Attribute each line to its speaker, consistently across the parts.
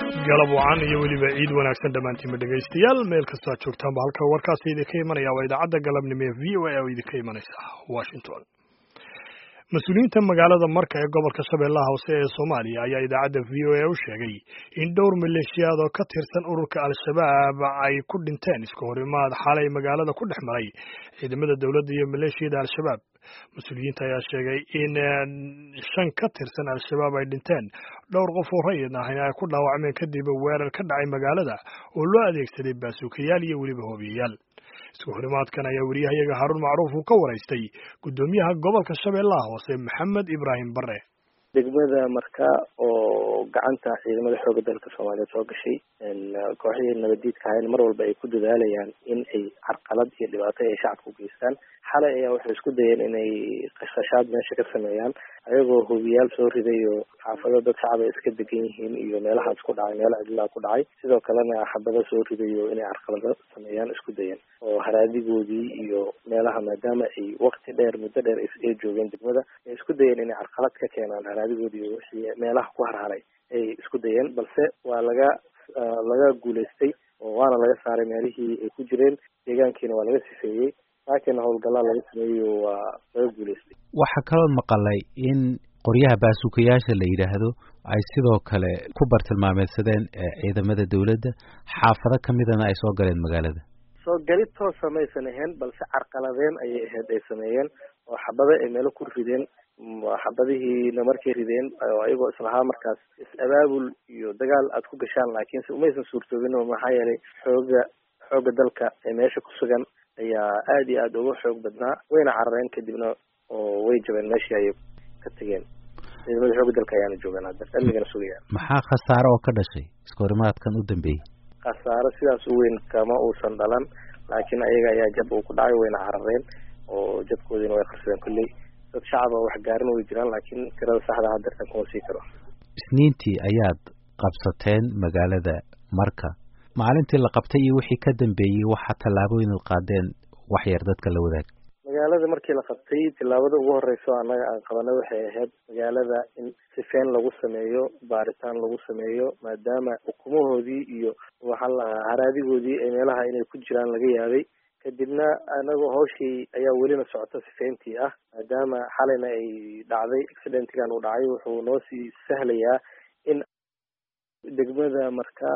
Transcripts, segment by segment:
Speaker 1: galab wacan iyo weliba ciid wanaagsan dhammaantiinba dhegaystayaal meel kastoo aad joogtaanba halka warkaasi idinka imanaya waa idaacadda galabnimo ee v o a oo idinka imanaysa washington mas-uuliyiinta magaalada marka ee gobolka shabeellaha hoose ee soomaaliya ayaa idaacadda v o a u sheegay in dhowr maleeshiyaad oo ka tirsan ururka al-shabaab ay ku dhinteen iska horimaad xalay magaalada ku dhex maray ciidamada dowladda iyo maleeshiyada al-shabaab mas-uuliyiinta ayaa sheegay in shan ka tirsan al-shabaab ay dhinteen dhowr qof oo rayid ahna ay ku dhaawacmeen kadib weerar ka dhacay magaalada oo loo adeegsaday baasuukayaal iyo weliba hoobiyayaal isku horimaadkan ayaa weriyahayaga haruun macruuf uu ka waraystay guddoomiyaha gobolka shabeellaha hoose maxamed ibraahim bare
Speaker 2: degmada marka oo gacanta ciidamada xooga dalka soomaaliyeed soo gashay kooxihii nabadiidka ahayn mar walba ay ku dadaalayaan in ay carqalad iyo dhibaato ay shacabka u geystaan xalay ayaa waxay isku dayeen inay qashqashaad meesha ka sameeyaan ayagoo hubiyaal soo riday oo xaafado dad shacab ay iska degan yihiin iyo meelahaas ku dhacay meelo cidlaa ku dhacay sidoo kalena xabado soo riday oo inay carqalado sameeyaan isku dayeen oo haraadigoodii iyo meelaha maadaama ay wakti dheer muddo dheer ay joogeen degmada ay isku dayeen inay carqalad ka keenaan haraadigoodii iyo wixii meelaha ku harharay ay isku dayeen balse waa laga laga guulaystay oo waana laga saaray meelihii ay ku jireen deegaankiina waa laga sifeeyey laakiin howlgallaa laga sameeyo waa laga guulaystay
Speaker 3: waxaa kaloo maqalay in qoryaha baasuukayaasha la yidhaahdo ay sidoo kale ku bartilmaameedsadeen ciidamada dowladda xaafado ka midana ay soo galeen magaalada
Speaker 2: soo gali toosa maysan ahayn balse carqaladeen ayay ahayd ay sameeyeen oo xabado ay meelo ku rideen xabadihiina markay rideen ayagoo islahaa markaas is-abaabul iyo dagaal aad ku gashaan laakiinse umaysan suurtoobin oo maxaa yeelay xooga xooga dalka ee meesha ku sugan ayaa aada iyo aada uga xoog badnaa wayna carareen kadibna oo way jabeen meeshii ayay ka tegeen ciidamada xooga dalka ayaana joogaan hadda amnigana sugayaan
Speaker 3: maxaa khasaaro oo ka dhashay iska horimaadkan u dambeeyey
Speaker 2: khasaaro sidaas u weyn kama uusan dhalan laakiin ayaga ayaa jab uu ku dhacay wayna carareen oo jabkoodiina way qarsadeen kolley dad shacaba wax gaarin way jiraan laakiin tirada saxda hadeertan kuma sii karo
Speaker 3: isniintii ayaad qabsateen magaalada marka maalintii la qabtay iyo wixii ka dambeeyey waxaa tallaabooyin ad qaadeen wax yar dadka la wadaag
Speaker 2: magaalada markii la qabtay tillaabada ugu horeyso annaga aan qabanay waxay ahayd magaalada in sifeen lagu sameeyo baaritaan lagu sameeyo maadaama ukumahoodii iyo waxaa lahaa haraadigoodii ee meelaha inay ku jiraan laga yaabay kadibna anagoo hawshii ayaa welina socota sifeyntii ah maadaama xalayna ay dhacday accidentigan uu dhacay wuxuu noo sii sahlayaa in degmada marka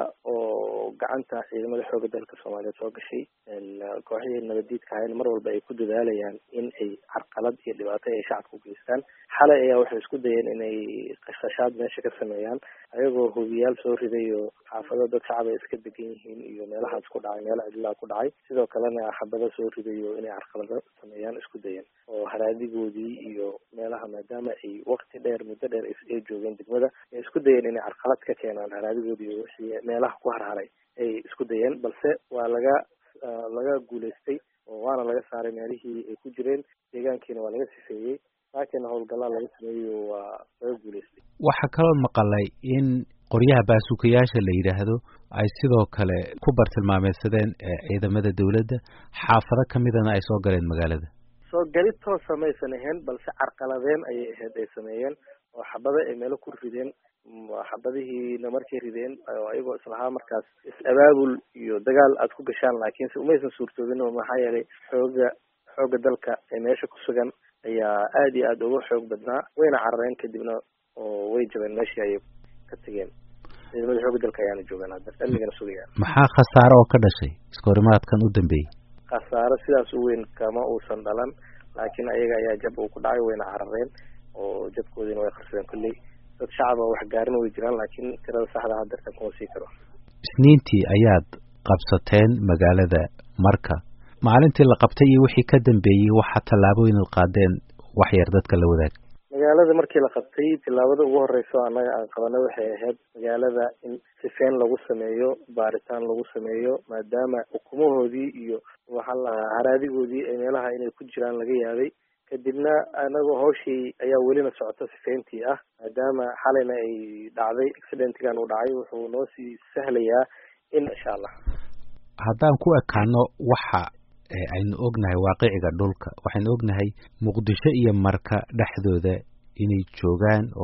Speaker 2: oo gacanta ciidamada xooga dalka soomaaliyeed soo gashay kooxihii nabadiidka ahayn mar walba ay ku dadaalayaan in ay carqalad iyo dhibaato ay shacabka u geystaan xalay ayaa waxay isku dayeen inay qashqashaad meesha ka sameeyaan ayagoo hubiyaal soo riday oo xaafado dad shacab ay iska degan yihiin iyo meelahaas ku dhacay meelo cidlaa ku dhacay sidoo kalena xabado soo riday oo inay carqalado sameeyaan isku dayeen oo haraadigoodii iyo meelaha maadaama ay wakti dheer muddo dheer ay joogeen degmada ay isku dayeen inay carqalad ka keenaan haraadigoodii iyo wixii meelaha ku harharay ay isku dayeen balse waa laga laga guulaystay oo waana laga saaray meelihii ay ku jireen deegaankiina waa laga sifeeyey laakiin howlgallaa laga sameeyo waa laga guulaystay
Speaker 3: waxaa kaloo maqalay in qoryaha baasuukayaasha la yidhaahdo ay sidoo kale ku bartilmaameedsadeen ciidamada dowladda xaafado ka midana ay soo galeen magaalada
Speaker 2: soo gali toosa maysan ahayn balse carqaladeen ayay ahayd ay sameeyeen oo xabado ay meelo ku rideen xabadihiina markay rideen ayagoo islahaa markaas is-abaabul iyo dagaal aad ku gashaan laakiinse umaysan suurtoobin oo maxaa yeelay xooga xooga dalka ee meesha ku sugan ayaa aada iyo aada uga xoog badnaa wayna carareen kadibna oo way jabeen meeshii ayay ka tegeen ciidamada xooga dalka ayaana joogaan hadda amnigana sugayaan
Speaker 3: maxaa khasaaro oo ka dhashay iska horimaadkan u dambeeyey
Speaker 2: khasaaro sidaas u weyn kama uusan dhalan laakiin ayaga ayaa jab uu ku dhacay wayna carareen oo jabkoodiina way qarsadeen kolley dad shacaba wax gaarin way jiraan laakiin tirada saxda hadeertan kuma sii karo
Speaker 3: isniintii ayaad qabsateen magaalada marka maalintii la qabtay iyo wixii ka dambeeyey waxaa tallaabooyin ad qaadeen wax yar dadka la wadaag
Speaker 2: magaalada markii la qabtay tillaabada ugu horeyso annaga aan qabanay waxay ahayd magaalada in sifeen lagu sameeyo baaritaan lagu sameeyo maadaama ukumahoodii iyo waxaa lahaa haraadigoodii ee meelaha inay ku jiraan laga yaabay kadibna anagoo hawshii ayaa welina socota sifeyntii ah maadaama xalayna ay dhacday accidentigan uu dhacay wuxuu noo sii sahlayaa in insha allah
Speaker 3: haddaan ku ekaano waxa aynu ognahay waaqiciga dhulka waxaynu ognahay muqdisho iyo marka dhexdooda inay joogaan oo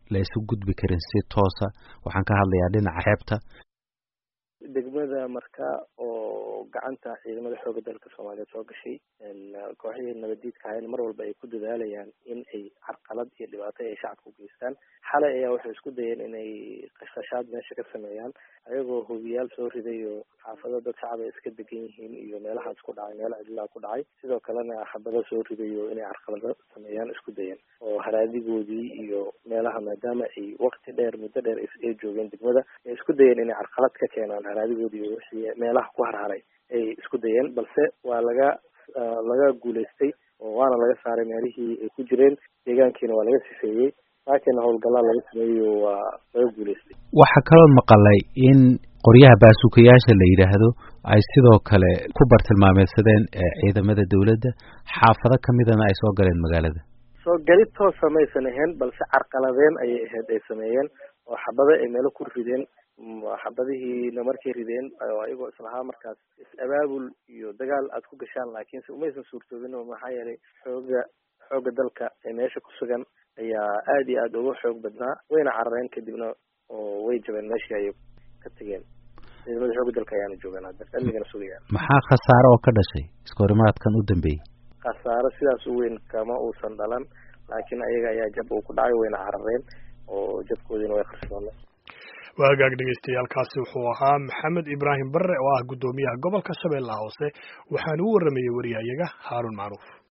Speaker 3: la isu gudbi karin si toosa waxaan ka hadlayaa dhinaca xeebta
Speaker 2: degmada marka oo gacanta ciidamada xooga dalka soomaaliyeed soo gashay kooxihii nabadiidka ahayn mar walba ay ku dadaalayaan in ay carqalad iyo dhibaato ay shacabka u geystaan xalay ayaa waxay isku dayeen inay qashqashaad meesha ka sameeyaan ayagoo hubiyaal soo riday oo xaafado dad shacab ay iska degan yihiin iyo meelahaas ku dhacay meelo cidlaa ku dhacay sidoo kalena xabado soo riday oo inay carqalado sameeyaan isku dayeen oo haraadigoodii iyo meelaha maadaama ay waqti dheer muddo dheer ay joogeen degmada ay isku dayeen inay carqalad ka keenaan haraadigoodii iyo wixii meelaha ku harharay ay isku dayeen balse waa laga laga guulaystay oo waana laga saaray meelihii ay ku jireen deegaankiina waa laga sifeeyey laakiin howlgallaa laga sameeyo waa laga guulaystay
Speaker 3: waxaa kaloo maqalay in qoryaha baasuukayaasha la yidhaahdo ay sidoo kale ku bartilmaameedsadeen ciidamada dawladda xaafado kamidana ay soo galeen magaalada
Speaker 2: soo gelid toosa maysan ahayn balse carqaladeen ayay ahayd ay sameeyeen oo xabado ay meelo ku rideen xabadihiina markay rideen ayagoo islahaa markaas is-abaabul iyo dagaal aad ku gashaan laakiinse umaysan suurtoobin oo maxaa yeelay xooga xooga dalka ee meesha ku sugan ayaa aada iyo aada uga xoog badnaa wayna carareen kadibna oo way jabeen meeshii ayay ka tegeen ciidamada xooga dalka ayaana joogaan hadda amnigana sugayaan
Speaker 3: maxaa khasaare oo ka dhashay iskahorimaadkan u dambeeyey
Speaker 2: khasaaro sidaas u weyn kama uusan dhalan laakiin ayaga ayaa jab uu ku dhacay wayna carareen oo jabkoodiina way qarsoonay
Speaker 1: waa hagaag dhegeystayaaalkaasi wuxuu ahaa maxamed ibraahim barre oo ah guddoomiyaha gobolka shabeellaha hoose waxaana u warramayey wariyahayaga haaruun macruuf